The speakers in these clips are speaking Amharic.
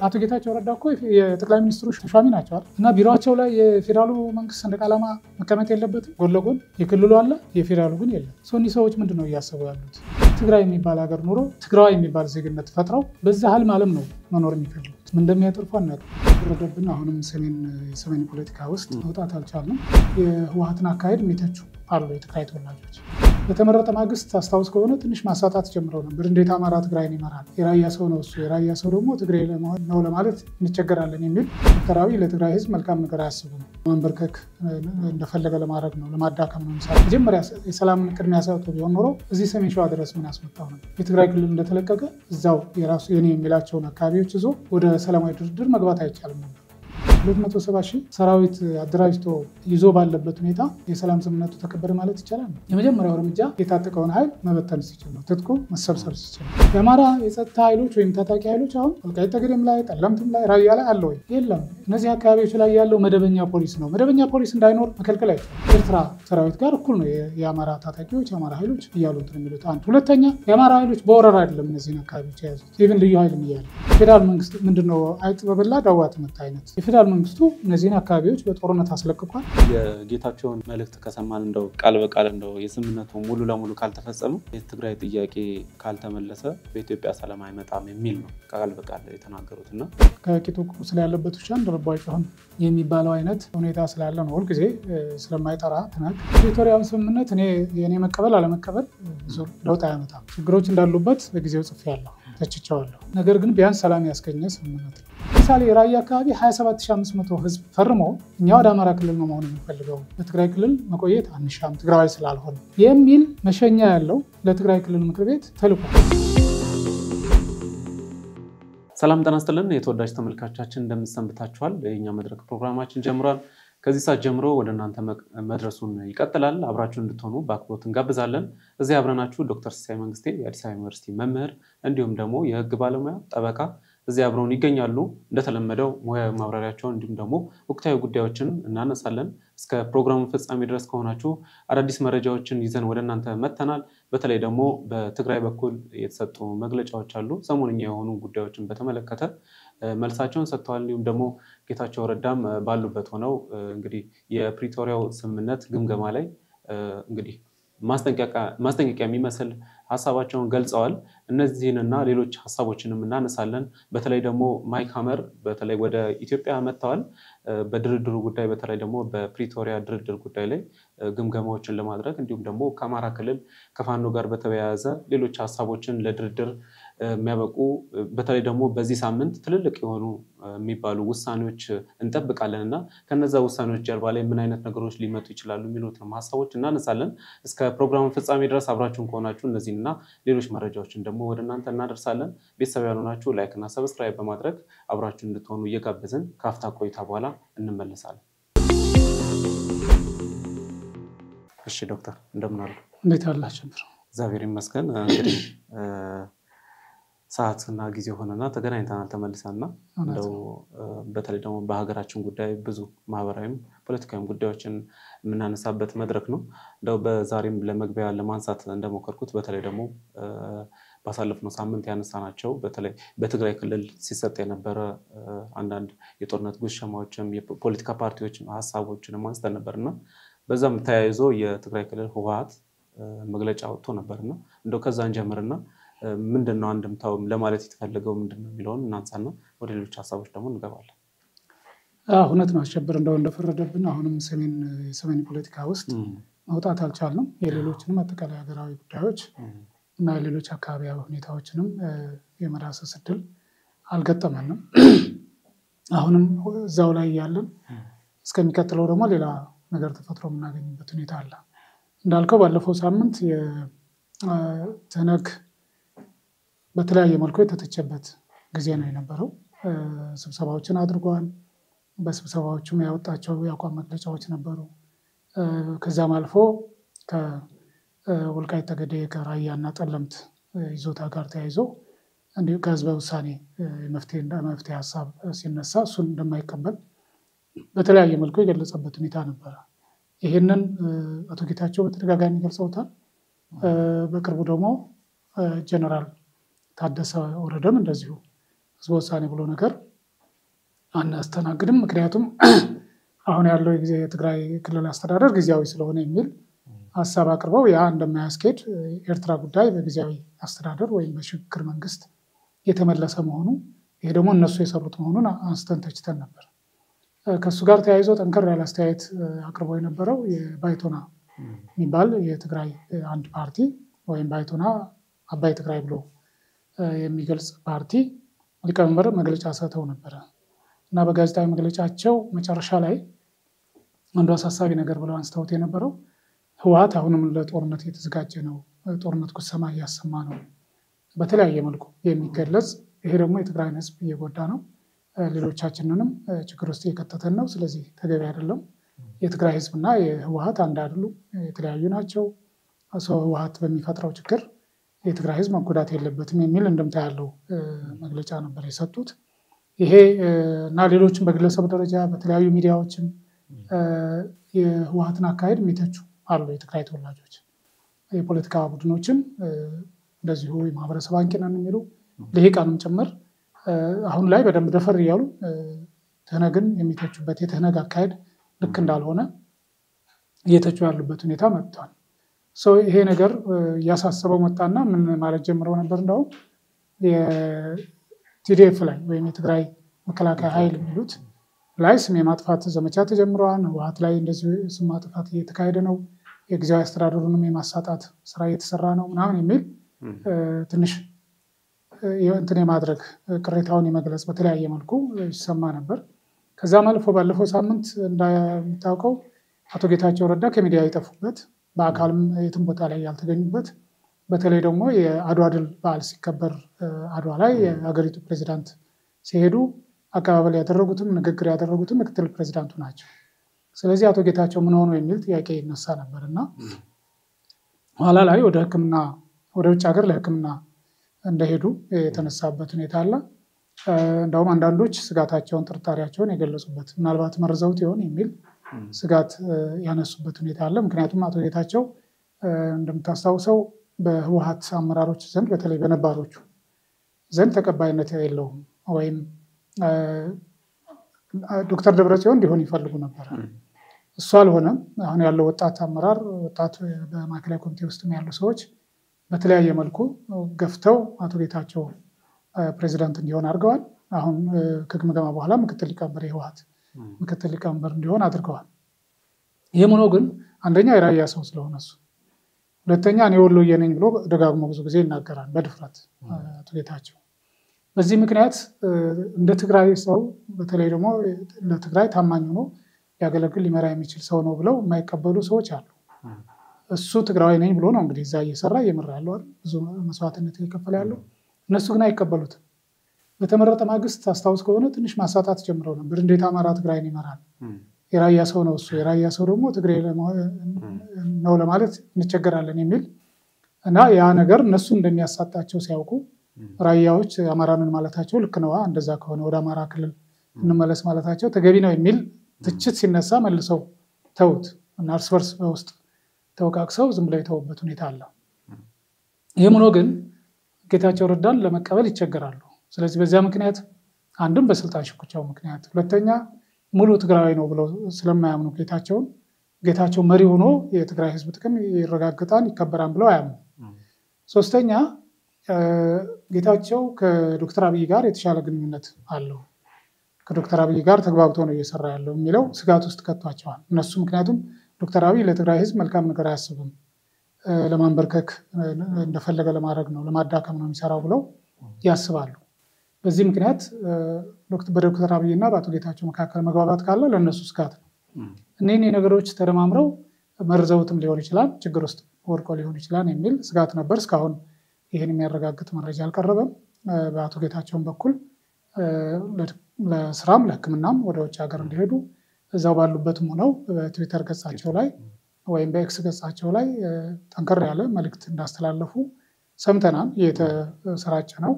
አቶ ጌታቸው ረዳ እኮ የጠቅላይ ሚኒስትሩ ተሿሚ ናቸው እና ቢሮቸው ላይ የፌዴራሉ መንግስት ሰንደቅ ዓላማ መቀመጥ የለበትም። ጎን ለጎን የክልሉ አለ፣ የፌዴራሉ ግን የለም። እኒህ ሰዎች ምንድን ነው እያሰቡ ያሉት? ትግራይ የሚባል ሀገር ኑሮ ትግራዊ የሚባል ዜግነት ፈጥረው በዛ ህልም አለም ነው መኖር የሚፈልጉት። ምን እንደሚያጠርፉ አናውቅም። ወረደብን። አሁንም ሰሜን የሰሜን ፖለቲካ ውስጥ መውጣት አልቻልንም። የህወሀትን አካሄድ የሚተቹ አሉ የትግራይ ተወላጆች። በተመረጠ ማግስት አስታውስ ከሆነ ትንሽ ማሳጣት ጀምረው ነበር። እንዴት አማራ ትግራይን ይመራል? የራያ ሰው ነው እሱ፣ የራያ ሰው ደግሞ ትግሬ ነው ለማለት እንቸገራለን የሚል ዶክተር አብይ ለትግራይ ህዝብ መልካም ነገር አያስቡም። ማንበርከክ እንደፈለገ ለማድረግ ነው፣ ለማዳከም ነው። ምሳሌ መጀመሪያ የሰላምን ቅድሚያ ሰጥቶ ቢሆን ኖሮ እዚህ ሰሜን ሸዋ ድረስ ምን ያስመጣው ነው? የትግራይ ክልል እንደተለቀቀ እዛው የራሱ የኔ የሚላቸውን አካባቢዎች ይዞ ወደ ሰላማዊ ድርድር መግባት አይቻልም ነበር። 270 ሺህ ሰራዊት አደራጅቶ ይዞ ባለበት ሁኔታ የሰላም ስምምነቱ ተከበረ ማለት ይቻላል? የመጀመሪያው እርምጃ የታጠቀውን ኃይል መበተን ሲችል ነው። ትጥቁ መሰብሰብ ሲችል የአማራ የጸጥታ ኃይሎች ወይም ታጣቂ ኃይሎች አሁን ወልቃይት ጠገዴም ላይ ጠለምትም ላይ ራያ ላይ አለ ወይ? የለም። እነዚህ አካባቢዎች ላይ ያለው መደበኛ ፖሊስ ነው። መደበኛ ፖሊስ እንዳይኖር መከልከል አይቻልም። ኤርትራ ሰራዊት ጋር እኩል ነው የአማራ ታጣቂዎች የአማራ ኃይሎች እያሉ እንትን የሚሉት አንድ። ሁለተኛ የአማራ ኃይሎች በወረራ አይደለም እነዚህን አካባቢዎች የያዙት ኢቭን ልዩ ኃይልም እያለ ፌዴራል መንግስት ምንድነው አይጥ በበላ ዳዋ ትመታ አይነት የፌዴራል መንግስቱ እነዚህን አካባቢዎች በጦርነት አስለቅቋል። የጌታቸውን መልእክት ከሰማን እንደው ቃል በቃል እንደው የስምምነቱ ሙሉ ለሙሉ ካልተፈጸመ የትግራይ ጥያቄ ካልተመለሰ በኢትዮጵያ ሰላም አይመጣም የሚል ነው ቃል በቃል የተናገሩት እና ከቂጡ ቁስል ያለበት ውሻ እንደ ልቡ አይጮህም የሚባለው አይነት ሁኔታ ስላለ ነው። ሁልጊዜ ስለማይጠራ ትናግ ፕሪቶሪያውን ስምምነት እኔ የእኔ መቀበል አለመቀበል ብዙ ለውጥ አያመጣም። ችግሮች እንዳሉበት በጊዜው ጽፌያለሁ፣ ተችቸዋለሁ። ነገር ግን ቢያንስ ሰላም ያስገኘ ስምምነት ነው። ለምሳሌ የራያ አካባቢ 27500 ህዝብ ፈርሞ እኛ ወደ አማራ ክልል ነው መሆን የምንፈልገው በትግራይ ክልል መቆየት አንሻም ትግራዊ ስላልሆነ የሚል መሸኛ ያለው ለትግራይ ክልል ምክር ቤት ተልኳል። ሰላም ጤና ይስጥልን የተወዳጅ ተመልካቾቻችን እንደምንሰንብታችኋል። የእኛ መድረክ ፕሮግራማችን ጀምሯል። ከዚህ ሰዓት ጀምሮ ወደ እናንተ መድረሱን ይቀጥላል። አብራችሁ እንድትሆኑ በአክብሮት እንጋብዛለን። እዚህ አብረናችሁ ዶክተር ሲሳይ መንግስቴ የአዲስ አበባ ዩኒቨርሲቲ መምህር እንዲሁም ደግሞ የህግ ባለሙያ ጠበቃ እዚህ አብረውን ይገኛሉ። እንደተለመደው ሙያዊ ማብራሪያቸውን እንዲሁም ደግሞ ወቅታዊ ጉዳዮችን እናነሳለን። እስከ ፕሮግራሙ ፍጻሜ ድረስ ከሆናችሁ አዳዲስ መረጃዎችን ይዘን ወደ እናንተ መጥተናል። በተለይ ደግሞ በትግራይ በኩል የተሰጡ መግለጫዎች አሉ። ሰሞንኛ የሆኑ ጉዳዮችን በተመለከተ መልሳቸውን ሰጥተዋል። እንዲሁም ደግሞ ጌታቸው ረዳም ባሉበት ሆነው እንግዲህ የፕሪቶሪያው ስምምነት ግምገማ ላይ እንግዲህ ማስጠንቀቂያ የሚመስል ሀሳባቸውን ገልጸዋል። እነዚህንና ሌሎች ሀሳቦችንም እናነሳለን። በተለይ ደግሞ ማይክ ሀመር በተለይ ወደ ኢትዮጵያ መጥተዋል። በድርድሩ ጉዳይ በተለይ ደግሞ በፕሪቶሪያ ድርድር ጉዳይ ላይ ግምገማዎችን ለማድረግ እንዲሁም ደግሞ ከአማራ ክልል ከፋኖ ጋር በተያያዘ ሌሎች ሀሳቦችን ለድርድር የሚያበቁ በተለይ ደግሞ በዚህ ሳምንት ትልልቅ የሆኑ የሚባሉ ውሳኔዎች እንጠብቃለን እና ከነዛ ውሳኔዎች ጀርባ ላይ ምን አይነት ነገሮች ሊመጡ ይችላሉ የሚሉትንም ሀሳቦች እናነሳለን። እስከ ፕሮግራሙ ፍጻሜ ድረስ አብራችሁን ከሆናችሁ እነዚህን እና ሌሎች መረጃዎችን ደግሞ ወደ እናንተ እናደርሳለን። ቤተሰብ ያልሆናችሁ ላይክ እና ሰብስክራይብ በማድረግ አብራችሁ እንድትሆኑ እየጋበዝን ከአፍታ ቆይታ በኋላ እንመለሳለን። እሺ ዶክተር እንደምን አሉ? እንዴት አላችሁ? እግዚአብሔር ይመስገን። እንግዲህ ሰዓትና ጊዜ ሆነና ተገናኝተናል ተመልሰና እንደው በተለይ ደግሞ በሀገራችን ጉዳይ ብዙ ማህበራዊም ፖለቲካዊም ጉዳዮችን የምናነሳበት መድረክ ነው። እንደው በዛሬም ለመግቢያ ለማንሳት እንደሞከርኩት በተለይ ደግሞ ባሳለፍነው ሳምንት ያነሳናቸው በተለይ በትግራይ ክልል ሲሰጥ የነበረ አንዳንድ የጦርነት ጉሸማዎችም የፖለቲካ ፓርቲዎች ሀሳቦችንም አንስተን ነበር እና በዛም ተያይዞ የትግራይ ክልል ህወሓት መግለጫ ወጥቶ ነበርና እንደው ከዛ እንጀምርና ምንድን ነው አንድምታው ለማለት የተፈለገው ምንድን ነው የሚለውን እናንሳና ወደ ሌሎች ሀሳቦች ደግሞ እንገባለን። እውነት ነው አሸብር እንደው እንደፈረደብን አሁንም የሰሜን ፖለቲካ ውስጥ መውጣት አልቻልንም። የሌሎችንም አጠቃላይ ሀገራዊ ጉዳዮች እና የሌሎች አካባቢያዊ ሁኔታዎችንም የመዳሰስ እድል አልገጠመንም። አሁንም እዛው ላይ ያለን እስከሚቀጥለው ደግሞ ሌላ ነገር ተፈጥሮ የምናገኝበት ሁኔታ አለ። እንዳልከው ባለፈው ሳምንት የትህነግ በተለያየ መልኩ የተተቸበት ጊዜ ነው የነበረው። ስብሰባዎችን አድርጓል። በስብሰባዎቹም ያወጣቸው የአቋም መግለጫዎች ነበሩ። ከዛም አልፎ ከወልቃይት ጠገዴ ከራያና ጠለምት ይዞታ ጋር ተያይዞ እንዲሁ ከህዝበ ውሳኔ መፍትሄ ሀሳብ ሲነሳ እሱን እንደማይቀበል በተለያየ መልኩ የገለጸበት ሁኔታ ነበረ። ይህንን አቶ ጌታቸው በተደጋጋሚ ገልጸውታል። በቅርቡ ደግሞ ጀነራል ታደሰ ወረደም እንደዚሁ ህዝበ ውሳኔ ብሎ ነገር አናስተናግድም፣ ምክንያቱም አሁን ያለው የጊዜ የትግራይ ክልል አስተዳደር ጊዜያዊ ስለሆነ የሚል ሀሳብ አቅርበው ያ እንደማያስኬድ የኤርትራ ጉዳይ በጊዜያዊ አስተዳደር ወይም በሽግግር መንግስት የተመለሰ መሆኑ ይሄ ደግሞ እነሱ የሰሩት መሆኑን አንስተን ተችተን ነበር። ከእሱ ጋር ተያይዞ ጠንከር ያለ አስተያየት አቅርበው የነበረው የባይቶና የሚባል የትግራይ አንድ ፓርቲ ወይም ባይቶና አባይ ትግራይ ብሎ የሚገልጽ ፓርቲ ሊቀመንበር መግለጫ ሰጥተው ነበረ እና በጋዜጣዊ መግለጫቸው መጨረሻ ላይ አንዱ አሳሳቢ ነገር ብለው አንስተውት የነበረው ህወሓት አሁንም ለጦርነት የተዘጋጀ ነው፣ ጦርነት ጉሰማ እያሰማ ነው በተለያየ መልኩ የሚገለጽ ይሄ ደግሞ የትግራይን ህዝብ እየጎዳ ነው፣ ሌሎቻችንንም ችግር ውስጥ እየከተተን ነው። ስለዚህ ተገቢ አይደለም። የትግራይ ህዝብና የህወሓት አንድ አይደሉም፣ የተለያዩ ናቸው። ሰው ህወሓት በሚፈጥረው ችግር የትግራይ ህዝብ መጎዳት የለበትም የሚል እንደምታ ያለው መግለጫ ነበር የሰጡት። ይሄ እና ሌሎችም በግለሰብ ደረጃ በተለያዩ ሚዲያዎችም የህወሓትን አካሄድ የሚተቹ አሉ። የትግራይ ተወላጆች የፖለቲካ ቡድኖችም እንደዚሁ የማህበረሰብ አንቂ ነን የሚሉ ልሂቃንም ጭምር አሁን ላይ በደንብ ደፈር እያሉ ትህነግን የሚተቹበት የትህነግ አካሄድ ልክ እንዳልሆነ እየተቹ ያሉበት ሁኔታ መጥቷል። ይሄ ነገር እያሳሰበው መጣና ምን ማለት ጀምረው ነበር እንደውም የቲዲኤፍ ላይ ወይም የትግራይ መከላከያ ኃይል የሚሉት ላይ ስም የማጥፋት ዘመቻ ተጀምረዋል። ህወሓት ላይ እንደዚሁ ስም ማጥፋት እየተካሄደ ነው፣ የጊዜያዊ አስተዳደሩንም የማሳጣት ስራ እየተሰራ ነው ምናምን የሚል ትንሽ እንትን የማድረግ ቅሬታውን የመግለጽ በተለያየ መልኩ ይሰማ ነበር። ከዛም አልፎ ባለፈው ሳምንት እንደሚታወቀው አቶ ጌታቸው ረዳ ከሚዲያ የጠፉበት በአካልም የትም ቦታ ላይ ያልተገኙበት በተለይ ደግሞ የአድዋ ድል በዓል ሲከበር አድዋ ላይ የሀገሪቱ ፕሬዚዳንት ሲሄዱ አቀባበል ያደረጉትም ንግግር ያደረጉትም ምክትል ፕሬዚዳንቱ ናቸው። ስለዚህ አቶ ጌታቸው ምን ሆኑ የሚል ጥያቄ ይነሳ ነበር እና ኋላ ላይ ወደ ሕክምና ወደ ውጭ ሀገር ለሕክምና እንደሄዱ የተነሳበት ሁኔታ አለ። እንደውም አንዳንዶች ስጋታቸውን፣ ጥርጣሬያቸውን የገለጹበት ምናልባት መርዘውት ይሆን የሚል ስጋት ያነሱበት ሁኔታ አለ። ምክንያቱም አቶ ጌታቸው እንደምታስታውሰው በህወሓት አመራሮች ዘንድ በተለይ በነባሮቹ ዘንድ ተቀባይነት የለውም ወይም ዶክተር ደብረጽዮን እንዲሆን ይፈልጉ ነበር። እሱ አልሆነም። አሁን ያለው ወጣት አመራር ወጣት በማዕከላዊ ኮሚቴ ውስጥ ያሉ ሰዎች በተለያየ መልኩ ገፍተው አቶ ጌታቸው ፕሬዚዳንት እንዲሆን አድርገዋል። አሁን ከግምገማ በኋላ ምክትል ሊቀመንበር የህወሓት ምክትል ሊቀመንበር እንዲሆን አድርገዋል። ይህም ሆኖ ግን አንደኛ የራያ ሰው ስለሆነ እሱ፣ ሁለተኛ እኔ ወሎዬ ነኝ ብሎ ደጋግሞ ብዙ ጊዜ ይናገራል በድፍረት አቶ ጌታቸው። በዚህ ምክንያት እንደ ትግራይ ሰው በተለይ ደግሞ ለትግራይ ታማኝ ሆኖ ሊያገለግል ሊመራ የሚችል ሰው ነው ብለው የማይቀበሉ ሰዎች አሉ። እሱ ትግራዊ ነኝ ብሎ ነው እንግዲህ እዛ እየሰራ እየመራ ያለው ብዙ መስዋዕትነት እየከፈለ ያለው። እነሱ ግን አይቀበሉትም። በተመረጠ ማግስት አስታውስ ከሆነ ትንሽ ማሳጣት ጀምረው ነበር። እንዴት አማራ ትግራይን ይመራል? የራያ ሰው ነው እሱ። የራያ ሰው ደግሞ ትግሬ ነው ለማለት እንቸገራለን የሚል እና ያ ነገር እነሱ እንደሚያሳጣቸው ሲያውቁ ራያዎች አማራንን ማለታቸው ልክ ነዋ፣ እንደዛ ከሆነ ወደ አማራ ክልል እንመለስ ማለታቸው ተገቢ ነው የሚል ትችት ሲነሳ መልሰው ተውት እና እርስ በርስ በውስጥ ተወቃቅሰው ዝም ብለው የተውበት ሁኔታ አለ። ይህም ሆኖ ግን ጌታቸው ረዳን ለመቀበል ይቸገራሉ። ስለዚህ በዚያ ምክንያት አንድም በስልጣን ሽኩቻው ምክንያት፣ ሁለተኛ ሙሉ ትግራዊ ነው ብለው ስለማያምኑ ጌታቸውን ጌታቸው መሪ ሆኖ የትግራይ ሕዝብ ጥቅም ይረጋግጣል ይከበራል ብለው አያምኑ። ሶስተኛ ጌታቸው ከዶክተር አብይ ጋር የተሻለ ግንኙነት አለው ከዶክተር አብይ ጋር ተግባብቶ ነው እየሰራ ያለው የሚለው ስጋት ውስጥ ከቷቸዋል እነሱ። ምክንያቱም ዶክተር አብይ ለትግራይ ህዝብ መልካም ነገር አያስብም፣ ለማንበርከክ እንደፈለገ ለማድረግ ነው፣ ለማዳከም ነው የሚሰራው ብለው ያስባሉ። በዚህ ምክንያት በዶክተር አብይ እና በአቶ ጌታቸው መካከል መግባባት ካለ ለእነሱ ስጋት ነው። እኒህን ነገሮች ተደማምረው መርዘውትም ሊሆን ይችላል፣ ችግር ውስጥ ወድቆ ሊሆን ይችላል የሚል ስጋት ነበር። እስካሁን ይህን የሚያረጋግጥ መረጃ አልቀረበም። በአቶ ጌታቸውን በኩል ለስራም ለሕክምናም ወደ ውጭ ሀገር እንዲሄዱ እዛው ባሉበትም ሆነው በትዊተር ገጻቸው ላይ ወይም በኤክስ ገጻቸው ላይ ጠንከር ያለ መልእክት እንዳስተላለፉ ሰምተናል። እየተሰራጨ ነው።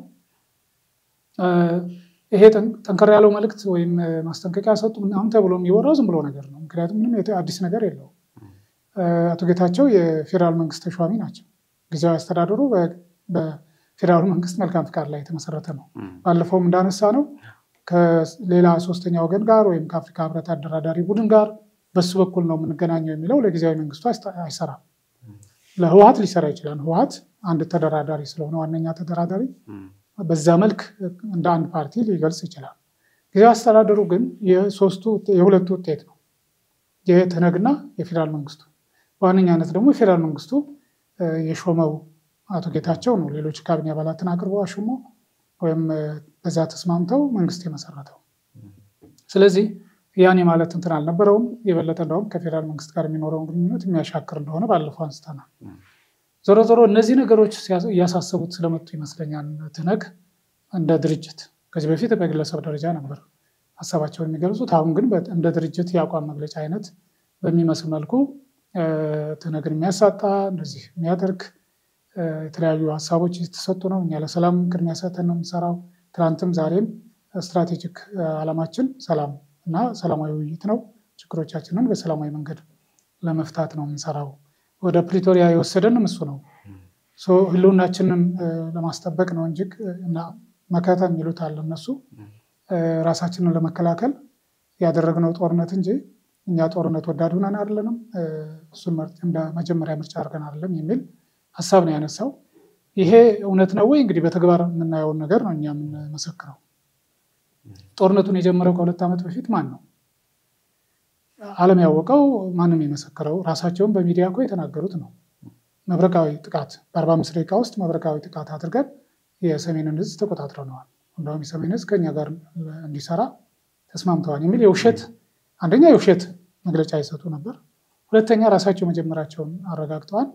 ይሄ ጠንከር ያለው መልእክት ወይም ማስጠንቀቂያ ሰጡ ምናምን ተብሎ የሚወራው ዝም ብሎ ነገር ነው። ምክንያቱም ምንም አዲስ ነገር የለውም። አቶ ጌታቸው የፌዴራል መንግስት ተሿሚ ናቸው። ጊዜያዊ አስተዳደሩ በፌዴራሉ መንግስት መልካም ፍቃድ ላይ የተመሰረተ ነው። ባለፈውም እንዳነሳ ነው ከሌላ ሶስተኛ ወገን ጋር ወይም ከአፍሪካ ህብረት አደራዳሪ ቡድን ጋር በሱ በኩል ነው የምንገናኘው የሚለው ለጊዜያዊ መንግስቱ አይሰራም። ለህወሀት ሊሰራ ይችላል። ህወሀት አንድ ተደራዳሪ ስለሆነ ዋነኛ ተደራዳሪ በዛ መልክ እንደ አንድ ፓርቲ ሊገልጽ ይችላል። ጊዜያዊ አስተዳደሩ ግን የሶስቱ የሁለቱ ውጤት ነው፣ የትህነግና የፌዴራል መንግስቱ። በዋነኛነት ደግሞ የፌዴራል መንግስቱ የሾመው አቶ ጌታቸው ነው ሌሎች ካቢኔ አባላትን አቅርበው አሾሞ ወይም በዛ ተስማምተው መንግስት የመሰረተው። ስለዚህ ያን ማለት እንትን አልነበረውም። የበለጠ እንደውም ከፌዴራል መንግስት ጋር የሚኖረውን ግንኙነት የሚያሻክር እንደሆነ ባለፈው አንስተናል። ዞሮ ዞሮ እነዚህ ነገሮች እያሳሰቡት ስለመጡ ይመስለኛል ትህነግ እንደ ድርጅት ከዚህ በፊት በግለሰብ ደረጃ ነበር ሀሳባቸውን የሚገልጹት። አሁን ግን እንደ ድርጅት የአቋም መግለጫ አይነት በሚመስል መልኩ ትህነግን የሚያሳጣ እንደዚህ የሚያደርግ የተለያዩ ሀሳቦች የተሰጡ ነው። እኛ ለሰላም ቅድሚያ ሰጥተን ነው የምንሰራው። ትናንትም ዛሬም ስትራቴጂክ ዓላማችን ሰላም እና ሰላማዊ ውይይት ነው። ችግሮቻችንን በሰላማዊ መንገድ ለመፍታት ነው የምንሰራው። ወደ ፕሪቶሪያ የወሰደንም እሱ ነው። ህልውናችንን ለማስጠበቅ ነው እንጂ እና መከታ የሚሉት አለ እነሱ ራሳችንን ለመከላከል ያደረግነው ጦርነት እንጂ እኛ ጦርነት ወዳድ ሆነን አይደለንም፣ እሱን እንደ መጀመሪያ ምርጫ አድርገን አይደለም የሚል ሀሳብ ነው ያነሳው። ይሄ እውነት ነው ወይ? እንግዲህ በተግባር የምናየውን ነገር ነው እኛ የምንመሰክረው። ጦርነቱን የጀመረው ከሁለት ዓመት በፊት ማን ነው? ዓለም ያወቀው ማንም የመሰከረው ራሳቸውን በሚዲያ እኮ የተናገሩት ነው። መብረቃዊ ጥቃት በአርባ አምስት ደቂቃ ውስጥ መብረቃዊ ጥቃት አድርገን የሰሜንን እዝ ተቆጣጥረነዋል። እንደውም የሰሜን እዝ ከኛ ጋር እንዲሰራ ተስማምተዋል የሚል የውሸት አንደኛ የውሸት መግለጫ ይሰጡ ነበር። ሁለተኛ ራሳቸው መጀመራቸውን አረጋግጠዋል።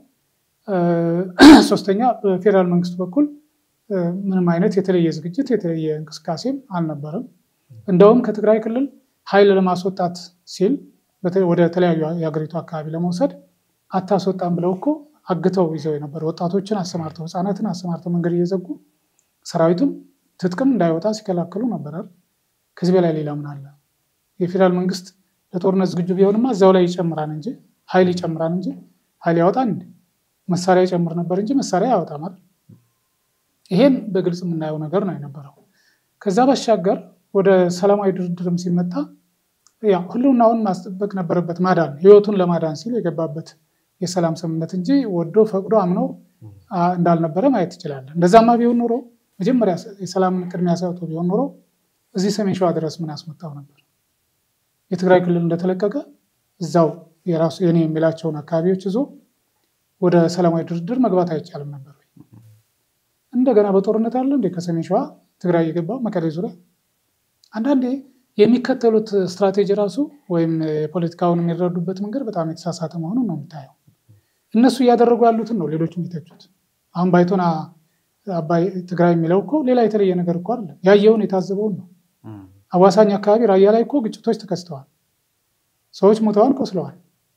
ሶስተኛ በፌዴራል መንግስቱ በኩል ምንም አይነት የተለየ ዝግጅት የተለየ እንቅስቃሴም አልነበረም። እንደውም ከትግራይ ክልል ኃይል ለማስወጣት ሲል ወደ ተለያዩ የሀገሪቱ አካባቢ ለመውሰድ አታስወጣም ብለው እኮ አግተው ይዘው የነበረ ወጣቶችን አሰማርተው ህፃናትን አሰማርተው መንገድ እየዘጉ ሰራዊቱም ትጥቅም እንዳይወጣ ሲከላከሉ ነበር። ከዚህ በላይ ሌላ ምን አለ? የፌዴራል መንግስት ለጦርነት ዝግጁ ቢሆንማ እዚያው ላይ ይጨምራል እንጂ ኃይል ይጨምራል እንጂ ኃይል ያወጣል እንዲ መሳሪያ ይጨምር ነበር እንጂ መሳሪያ ያወጣም አይደል? ይሄን በግልጽ የምናየው ነገር ነው የነበረው። ከዛ ባሻገር ወደ ሰላማዊ ድርድርም ሲመጣ ያው ህልውናውን ማስጠበቅ ነበረበት፣ ማዳን ህይወቱን ለማዳን ሲል የገባበት የሰላም ስምምነት እንጂ ወዶ ፈቅዶ አምኖ እንዳልነበረ ማየት ትችላለን። እንደዛማ ቢሆን ኖሮ መጀመሪያ የሰላምን ቅድሚያ ሰጥቶ ቢሆን ኖሮ እዚህ ሰሜን ሸዋ ድረስ ምን አስመጣው ነበር? የትግራይ ክልል እንደተለቀቀ እዛው የራሱ የኔ የሚላቸውን አካባቢዎች ይዞ ወደ ሰላማዊ ድርድር መግባት አይቻልም ነበር። እንደገና በጦርነት አለ እንዴ ከሰሜን ሸዋ ትግራይ የገባው መቀሌ ዙሪያ። አንዳንዴ የሚከተሉት ስትራቴጂ ራሱ ወይም የፖለቲካውን የሚረዱበት መንገድ በጣም የተሳሳተ መሆኑን ነው የምታየው። እነሱ እያደረጉ ያሉትን ነው ሌሎች የሚተቹት። አሁን ባይቶና አባይ ትግራይ የሚለው እኮ ሌላ የተለየ ነገር እኮ አለ። ያየውን የታዘበውን ነው። አዋሳኝ አካባቢ ራያ ላይ እኮ ግጭቶች ተከስተዋል። ሰዎች ሞተዋል፣ ቆስለዋል።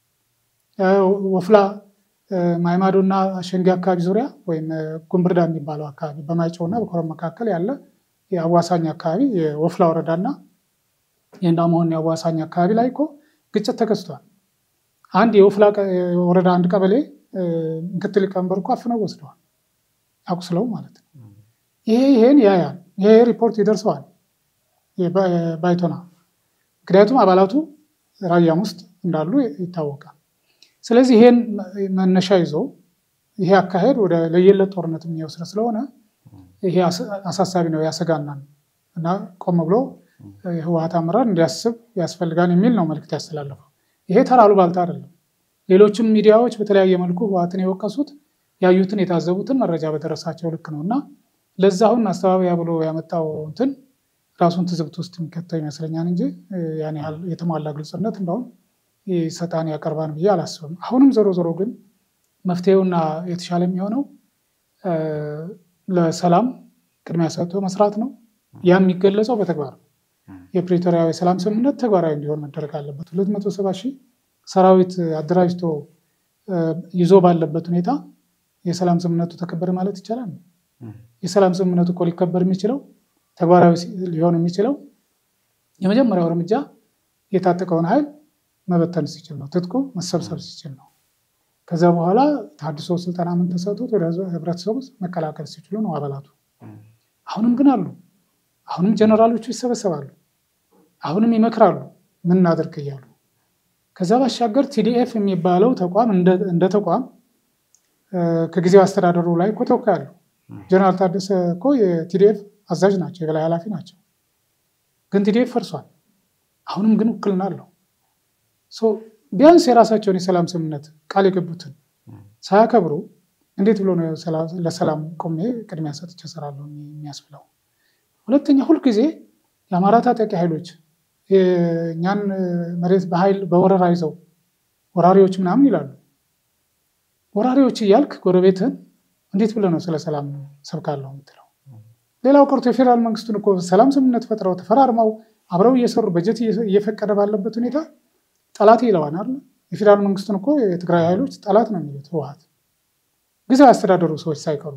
ወፍላ ማይማዶና ሸንጌ አካባቢ ዙሪያ ወይም ጉንብርዳ የሚባለው አካባቢ በማይጨውና በኮረም መካከል ያለ የአዋሳኝ አካባቢ የወፍላ ወረዳና የእንዳመሆን የአዋሳኝ አካባቢ ላይ እኮ ግጭት ተከስቷል። አንድ የወፍላ ወረዳ አንድ ቀበሌ ምክትል ሊቀመንበር እኮ አፍነው ወስደዋል፣ አቁስለው ማለት ነው። ይሄ ይሄን ያያል። ይሄ ሪፖርት ይደርሰዋል ባይቶና፣ ምክንያቱም አባላቱ ራያም ውስጥ እንዳሉ ይታወቃል። ስለዚህ ይሄን መነሻ ይዞ ይሄ አካሄድ ወደ ለየለት ጦርነት የሚወስድ ስለሆነ ይሄ አሳሳቢ ነው፣ ያሰጋናል እና ቆም ብሎ የህወሀት አመራር እንዲያስብ ያስፈልጋል የሚል ነው መልዕክት ያስተላለፈው። ይሄ ተራ አሉባልታ አይደለም። ሌሎችም ሚዲያዎች በተለያየ መልኩ ህወሀትን የወቀሱት ያዩትን የታዘቡትን መረጃ በደረሳቸው ልክ ነው እና ለዛ አሁን ማስተባበያ ብሎ ያመጣው እንትን ራሱን ትዝብት ውስጥ የሚከተው ይመስለኛል እንጂ ያን ያህል የተሟላ ግልጽነት እንደውም ሰጣን ያቀርባን ብዬ አላስብም። አሁንም ዞሮ ዞሮ ግን መፍትሄውና የተሻለ የሚሆነው ለሰላም ቅድሚያ ሰጥቶ መስራት ነው። ያ የሚገለጸው በተግባር የፕሪቶሪያዊ የሰላም ስምምነት ተግባራዊ እንዲሆን መደረግ አለበት። ሁለት መቶ ሰባ ሺህ ሰራዊት አደራጅቶ ይዞ ባለበት ሁኔታ የሰላም ስምምነቱ ተከበረ ማለት ይቻላል? የሰላም ስምምነቱ እኮ ሊከበር የሚችለው ተግባራዊ ሊሆን የሚችለው የመጀመሪያው እርምጃ የታጠቀውን ኃይል መበተን ሲችል ነው። ትጥቁ መሰብሰብ ሲችል ነው። ከዛ በኋላ ተሃድሶ ስልጠና ምን ተሰጥቶት ወደ ህብረተሰቡ መቀላቀል ሲችሉ ነው አባላቱ። አሁንም ግን አሉ አሁንም ጀነራሎቹ ይሰበሰባሉ። አሁንም ይመክራሉ ምን እናድርግ እያሉ። ከዛ ባሻገር ቲዲኤፍ የሚባለው ተቋም እንደ ተቋም ከጊዜው አስተዳደሩ ላይ እኮ ተወካይ አሉ። ጀነራል ታደሰ እኮ የቲዲኤፍ አዛዥ ናቸው፣ የበላይ ኃላፊ ናቸው። ግን ቲዲኤፍ ፈርሷል። አሁንም ግን ውክልና አለው። ቢያንስ የራሳቸውን የሰላም ስምምነት ቃል የገቡትን ሳያከብሩ እንዴት ብሎ ነው ለሰላም ቆሜ ቅድሚያ ሰጥቼ እሰራለሁ የሚያስብለው? ሁለተኛ ሁልጊዜ የአማራ ታጣቂ ኃይሎች እኛን መሬት በኃይል በወረራ ይዘው ወራሪዎች ምናምን ይላሉ። ወራሪዎች እያልክ ጎረቤትህን እንዴት ብለህ ነው ስለ ሰላም ሰብካለሁ የምትለው? ሌላው ቀርቶ የፌዴራል መንግስቱን እኮ ሰላም ስምምነት ፈጥረው ተፈራርመው አብረው እየሰሩ በጀት እየፈቀደ ባለበት ሁኔታ ጠላት ይለዋል አይደል? የፌዴራል መንግስቱን እኮ የትግራይ ኃይሎች ጠላት ነው የሚሉት ህወሓት ጊዜያዊ አስተዳደሩ ሰዎች ሳይቀሩ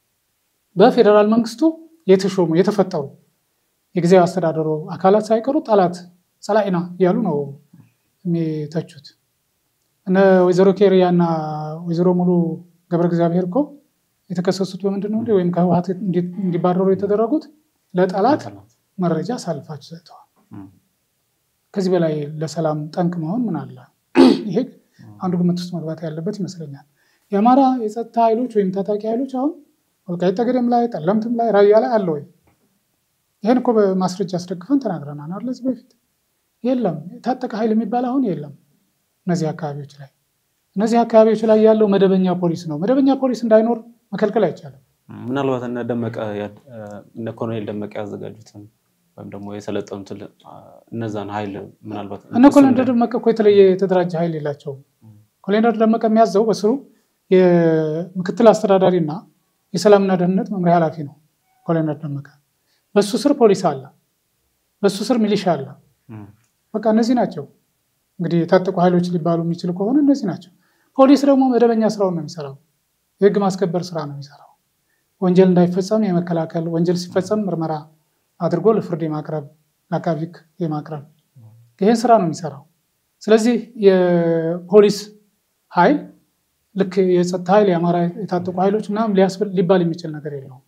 በፌዴራል መንግስቱ የተሾሙ የተፈጠሩ የጊዜያዊ አስተዳደሩ አካላት ሳይቀሩ ጠላት ጸላኢና እያሉ ነው የሚተቹት። እነ ወይዘሮ ኬሪያ እና ወይዘሮ ሙሉ ገብረ እግዚአብሔር እኮ የተከሰሱት በምንድን ነው? ወይም ከህወሓት እንዲባረሩ የተደረጉት ለጠላት መረጃ አሳልፋችሁ ሰጥተዋል። ከዚህ በላይ ለሰላም ጠንቅ መሆን ምን አለ? ይሄ አንዱ ግምት ውስጥ መግባት ያለበት ይመስለኛል። የአማራ የጸጥታ ኃይሎች ወይም ታጣቂ ኃይሎች አሁን ወልቃይት ጠገዴም ላይ ጠለምትም ላይ ራያ ላይ አለ ወይ? ይህን እኮ በማስረጃ አስደግፈን ተናግረናል አይደል? እዚህ በፊት የለም የታጠቀ ኃይል የሚባል አሁን የለም እነዚህ አካባቢዎች ላይ። እነዚህ አካባቢዎች ላይ ያለው መደበኛ ፖሊስ ነው። መደበኛ ፖሊስ እንዳይኖር መከልከል አይቻልም። ምናልባት እነ ደመቀ እነ ኮሎኔል ደመቀ ያዘጋጁትን ወይም ደግሞ የሰለጠኑትን እነዛን ኃይል ምናልባት እነ ኮሎኔል ደመቀ እኮ የተለየ የተደራጀ ኃይል የላቸውም። ኮሎኔል ደመቀ የሚያዘው በስሩ የምክትል አስተዳዳሪ እና የሰላምና ደህንነት መምሪያ ኃላፊ ነው ኮሎኔል ደመቀ። በሱ ስር ፖሊስ አለ፣ በሱ ስር ሚሊሻ አለ። በቃ እነዚህ ናቸው እንግዲህ የታጠቁ ኃይሎች ሊባሉ የሚችሉ ከሆነ እነዚህ ናቸው። ፖሊስ ደግሞ መደበኛ ስራውን ነው የሚሰራው፣ የህግ ማስከበር ስራ ነው የሚሰራው። ወንጀል እንዳይፈጸም የመከላከል ወንጀል ሲፈጸም ምርመራ አድርጎ ለፍርድ የማቅረብ ለአቃቤ ሕግ የማቅረብ ይህን ስራ ነው የሚሰራው። ስለዚህ የፖሊስ ኃይል ልክ የጸጥታ ኃይል የአማራ የታጠቁ ኃይሎች ምናምን ሊባል የሚችል ነገር የለውም።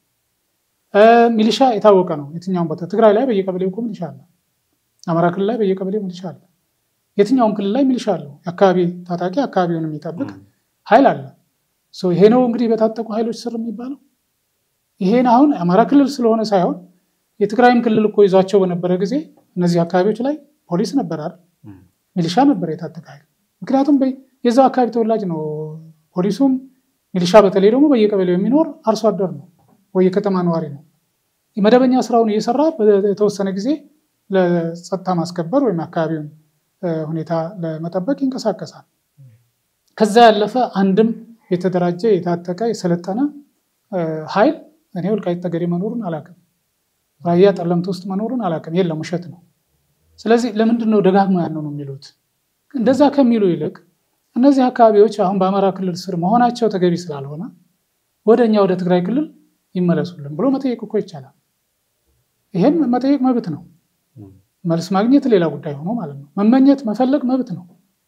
ሚሊሻ የታወቀ ነው። የትኛውም ቦታ ትግራይ ላይ በየቀበሌው እኮ ሚሊሻ አለ። አማራ ክልል ላይ በየቀበሌው ሚሊሻ አለ። የትኛውም ክልል ላይ ሚሊሻ አለው። የአካባቢ ታጣቂ አካባቢውን የሚጠብቅ ኃይል አለ። ይሄ ነው እንግዲህ በታጠቁ ኃይሎች ስር የሚባለው። ይሄን አሁን አማራ ክልል ስለሆነ ሳይሆን የትግራይም ክልል እኮ ይዟቸው በነበረ ጊዜ እነዚህ አካባቢዎች ላይ ፖሊስ ነበር አይደል? ሚሊሻ ነበር የታጠቀ ኃይል። ምክንያቱም የዛው አካባቢ ተወላጅ ነው ፖሊሱም ሚሊሻ በተለይ ደግሞ በየቀበሌው የሚኖር አርሶ አደር ነው ወይ የከተማ ነዋሪ ነው። መደበኛ ስራውን እየሰራ የተወሰነ ጊዜ ለጸጥታ ማስከበር ወይም አካባቢውን ሁኔታ ለመጠበቅ ይንቀሳቀሳል። ከዛ ያለፈ አንድም የተደራጀ የታጠቀ የሰለጠነ ኃይል እኔ ወልቃይት ጠገዴ መኖሩን አላውቅም። ራያ ጠለምት ውስጥ መኖሩን አላውቅም። የለም ውሸት ነው። ስለዚህ ለምንድን ነው ደጋግሞ ያንን ነው የሚሉት? እንደዛ ከሚሉ ይልቅ እነዚህ አካባቢዎች አሁን በአማራ ክልል ስር መሆናቸው ተገቢ ስላልሆነ ወደ እኛ ወደ ትግራይ ክልል ይመለሱልን ብሎ መጠየቅ እኮ ይቻላል። ይሄን መጠየቅ መብት ነው። መልስ ማግኘት ሌላ ጉዳይ ሆኖ ማለት ነው። መመኘት መፈለግ መብት ነው።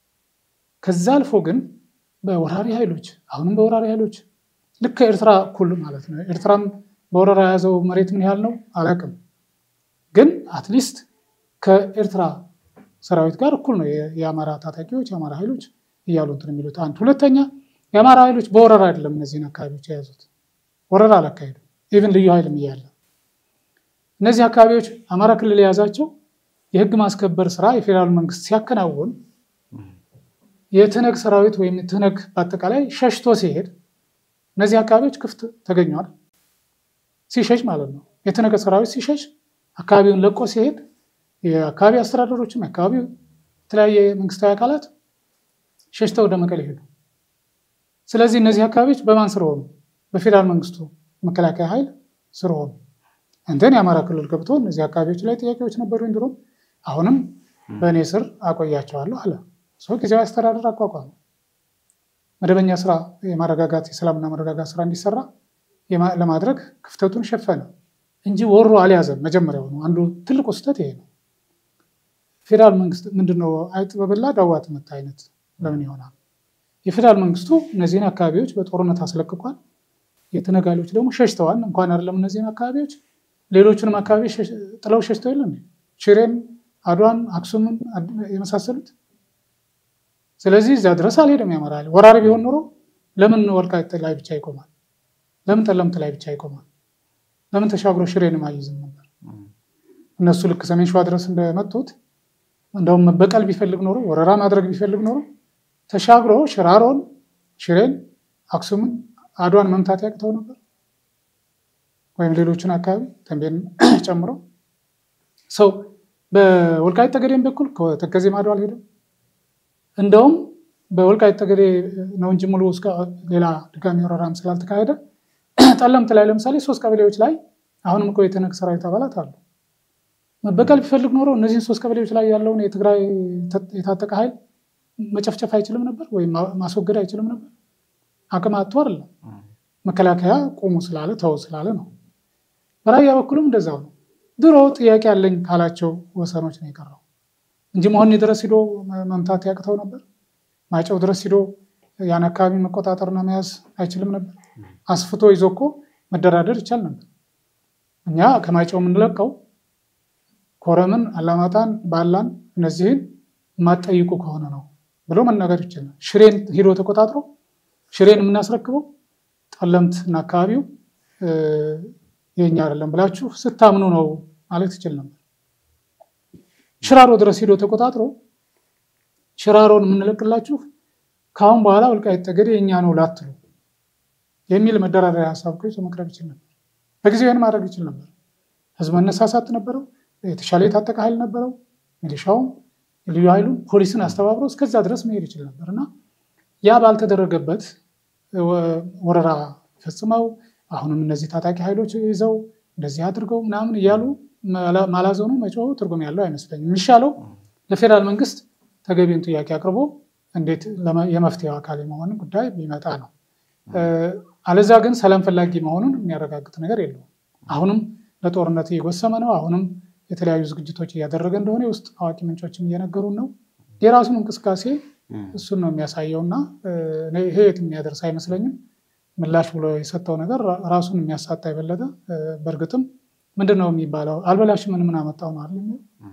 ከዛ አልፎ ግን በወራሪ ኃይሎች አሁንም በወራሪ ኃይሎች ልክ ከኤርትራ እኩል ማለት ነው። ኤርትራም በወረራ የያዘው መሬት ምን ያህል ነው አላውቅም፣ ግን አትሊስት ከኤርትራ ሰራዊት ጋር እኩል ነው የአማራ ታጣቂዎች የአማራ ኃይሎች እያሉ እንትን የሚሉት አንድ። ሁለተኛ የአማራ ኃይሎች በወረራ አይደለም እነዚህን አካባቢዎች የያዙት፣ ወረራ አላካሄዱ ኢቭን ልዩ ኃይልም እያለ እነዚህ አካባቢዎች አማራ ክልል የያዛቸው የህግ ማስከበር ስራ የፌዴራል መንግስት ሲያከናውን የትነግ ሰራዊት ወይም ትነግ በአጠቃላይ ሸሽቶ ሲሄድ እነዚህ አካባቢዎች ክፍት ተገኘዋል። ሲሸሽ ማለት ነው። የትነግ ሰራዊት ሲሸሽ አካባቢውን ለቆ ሲሄድ የአካባቢ አስተዳደሮችም የአካባቢው የተለያየ መንግስታዊ አካላት ሸሽተው ወደ መቀሌ ሄዱ። ስለዚህ እነዚህ አካባቢዎች በማን ስር ሆኑ? በፌዴራል መንግስቱ መከላከያ ኃይል ስር ሆኑ። እንትን የአማራ ክልል ገብቶ እነዚህ አካባቢዎች ላይ ጥያቄዎች ነበሩ እንዲሁም አሁንም በእኔ ስር አቆያቸዋለሁ አለ። ሰው ጊዜያዊ አስተዳደር አቋቋመ። መደበኛ ስራ የማረጋጋት የሰላምና መረጋጋት ስራ እንዲሰራ ለማድረግ ክፍተቱን ሸፈነ እንጂ ወሮ አልያዘም። መጀመሪያው ነው አንዱ ትልቁ ስህተት ይሄ ነው። ፌዴራል መንግስት ምንድነው አይጥ በበላ ዳዋ ትመታ አይነት ለምን ይሆናል? የፌዴራል መንግስቱ እነዚህን አካባቢዎች በጦርነት አስለቅቋል። የትነግ ኃይሎች ደግሞ ሸሽተዋል። እንኳን አይደለም እነዚህን አካባቢዎች ሌሎቹንም አካባቢ ጥለው ሸሽተው የለ ሽሬን፣ አድዋን፣ አክሱምን የመሳሰሉት። ስለዚህ እዚያ ድረስ አልሄደም የአማራ ኃይል። ወራሪ ቢሆን ኖሮ ለምን ወልቃይት ላይ ብቻ ይቆማል? ለምን ጠለምት ላይ ብቻ ይቆማል? ለምን ተሻግሮ ሽሬንም አይይዝም ነበር? እነሱ ልክ ሰሜን ሸዋ ድረስ እንደመጡት እንደውም መበቀል ቢፈልግ ኖሮ ወረራ ማድረግ ቢፈልግ ኖሮ ተሻግሮ ሽራሮን፣ ሽሬን፣ አክሱምን፣ አድዋን መምታት ያቅተው ነበር ወይም ሌሎችን አካባቢ ተንቤን ጨምሮ ሰው በወልቃይት ጠገዴም በኩል ከተከዜ ማዶ አልሄደም። እንደውም በወልቃይት ጠገዴ ነው እንጂ ሙሉ እስከ ሌላ ድጋሚ ወረራም ስላልተካሄደ ጠለምት ላይ ለምሳሌ ሶስት ቀበሌዎች ላይ አሁንም እኮ የተነግ ሰራዊት አባላት አሉ። መበቀል ቢፈልግ ኖሮ እነዚህን ሶስት ቀበሌዎች ላይ ያለውን የትግራይ የታጠቀ ኃይል መጨፍጨፍ አይችልም ነበር ወይም ማስወገድ አይችልም ነበር። አቅም አጥቶ አይደለም። መከላከያ ቆሙ ስላለ ተው ስላለ ነው። በራያ በኩልም እንደዛው ነው። ድሮ ጥያቄ ያለኝ ካላቸው ወሰኖች ነው የቀረው እንጂ መሆኒ ድረስ ሂዶ መምታት ያቅተው ነበር። ማይጨው ድረስ ሂዶ ያን አካባቢ መቆጣጠርና መያዝ አይችልም ነበር። አስፍቶ ይዞ እኮ መደራደር ይቻል ነበር። እኛ ከማይጨው የምንለቀው ኮረምን፣ አላማጣን፣ ባላን እነዚህን የማትጠይቁ ከሆነ ነው ብሎ መናገር ይችላል። ሽሬን ሂዶ ተቆጣጥሮ ሽሬን የምናስረክበው ጠለምት እና አካባቢው የኛ አይደለም ብላችሁ ስታምኑ ነው ማለት ይችል ነበር። ሽራሮ ድረስ ሂዶ ተቆጣጥሮ ሽራሮን የምንለቅላችሁ ከአሁን በኋላ ወልቃይት ጠገዴ የኛ ነው ላትሉ የሚል መደራደሪያ ሀሳብ ይዞ መቅረብ ይችል ነበር። በጊዜው ይህን ማድረግ ይችል ነበር። ህዝብ መነሳሳት ነበረው። የተሻለ የታጠቀ ኃይል ነበረው። ሚሊሻውም ልዩ ኃይሉም ፖሊስን አስተባብሮ እስከዛ ድረስ መሄድ ይችል ነበር እና ያ ባልተደረገበት ወረራ ፈጽመው አሁንም እነዚህ ታጣቂ ኃይሎች ይዘው እንደዚህ አድርገው ምናምን እያሉ ማላዘኑ መጮሁ ትርጉም ያለው አይመስለኝም። የሚሻለው ለፌዴራል መንግስት ተገቢውን ጥያቄ አቅርቦ እንዴት የመፍትሄው አካል የመሆን ጉዳይ ቢመጣ ነው። አለዛ ግን ሰላም ፈላጊ መሆኑን የሚያረጋግጥ ነገር የለውም። አሁንም ለጦርነት እየጎሰመ ነው። አሁንም የተለያዩ ዝግጅቶች እያደረገ እንደሆነ የውስጥ አዋቂ ምንጮችም እየነገሩን ነው። የራሱን እንቅስቃሴ እሱን ነው የሚያሳየው እና ይሄ የት የሚያደርስ አይመስለኝም። ምላሽ ብሎ የሰጠው ነገር ራሱን የሚያሳጣ የበለጠ በእርግጥም ምንድን ነው የሚባለው አልበላሽ ምን ምን አመጣው ነው አይደል?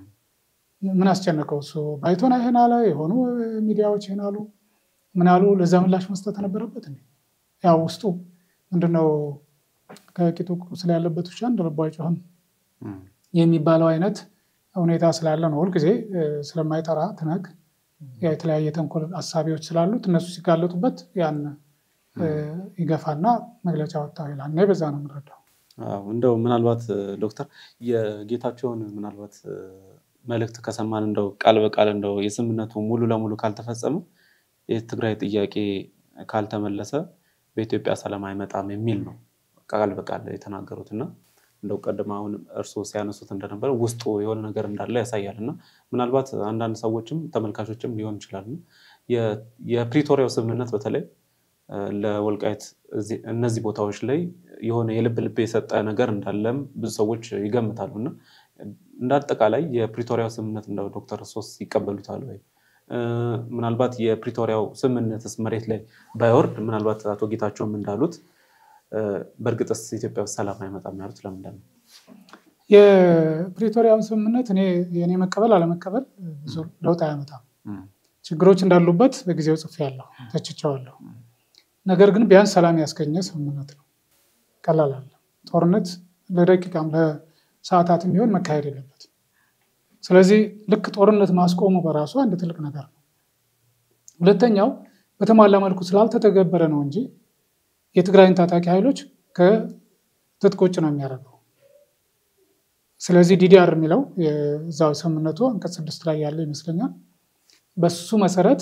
ምን አስጨነቀው እሱ ባይቶና ይሄን አለ፣ የሆኑ ሚዲያዎች ይሄን አሉ፣ ምን አሉ። ለዛ ምላሽ መስጠት ነበረበት እንዴ? ያው ውስጡ ምንድነው ከቂጡ ቁስል ያለበት ውሻ እንደ ልቡ አይጮህም የሚባለው አይነት ሁኔታ ስላለ ነው። ሁልጊዜ ስለማይጠራ ትነግ የተለያየ ተንኮል አሳቢዎች ስላሉት እነሱ ሲጋለጡበት ያን ይገፋና መግለጫ ወጣው ይላል። እኔ በዛ ነው የምንረዳው። እንደው ምናልባት ዶክተር የጌታቸውን ምናልባት መልእክት ከሰማን እንደው ቃል በቃል እንደው የስምምነቱ ሙሉ ለሙሉ ካልተፈጸመ የትግራይ ጥያቄ ካልተመለሰ በኢትዮጵያ ሰላም አይመጣም የሚል ነው ቃል በቃል የተናገሩት እና እንደው ቀደም አሁን እርስዎ ሲያነሱት እንደነበረ ውስጡ የሆነ ነገር እንዳለ ያሳያል እና ምናልባት አንዳንድ ሰዎችም ተመልካቾችም ሊሆን ይችላል የፕሪቶሪያው ስምምነት በተለይ ለወልቃይት እነዚህ ቦታዎች ላይ የሆነ የልብ ልብ የሰጠ ነገር እንዳለም ብዙ ሰዎች ይገምታሉ እና እንደ አጠቃላይ የፕሪቶሪያው ስምምነት እንደ ዶክተር ሶስ ይቀበሉታል ወይ? ምናልባት የፕሪቶሪያው ስምምነትስ መሬት ላይ ባይወርድ ምናልባት አቶ ጌታቸውም እንዳሉት በእርግጥስ ኢትዮጵያ ውስጥ ሰላም አይመጣም ያሉት ለምንድን ነው? የፕሪቶሪያውን ስምምነት እኔ የእኔ መቀበል አለመቀበል ብዙ ለውጥ አያመጣም። ችግሮች እንዳሉበት በጊዜው ጽፌያለሁ፣ ተችቼዋለሁ። ነገር ግን ቢያንስ ሰላም ያስገኘ ስምምነት ነው። ቀላል አለ። ጦርነት ለደቂቃም ለሰዓታትም ቢሆን መካሄድ የለበትም። ስለዚህ ልክ ጦርነት ማስቆሙ በራሱ አንድ ትልቅ ነገር ነው። ሁለተኛው በተሟላ መልኩ ስላልተተገበረ ነው እንጂ የትግራይን ታጣቂ ኃይሎች ከትጥቅ ውጭ ነው የሚያደርገው። ስለዚህ ዲዲአር የሚለው የዛው ስምምነቱ አንቀጽ ስድስት ላይ ያለ ይመስለኛል። በሱ መሰረት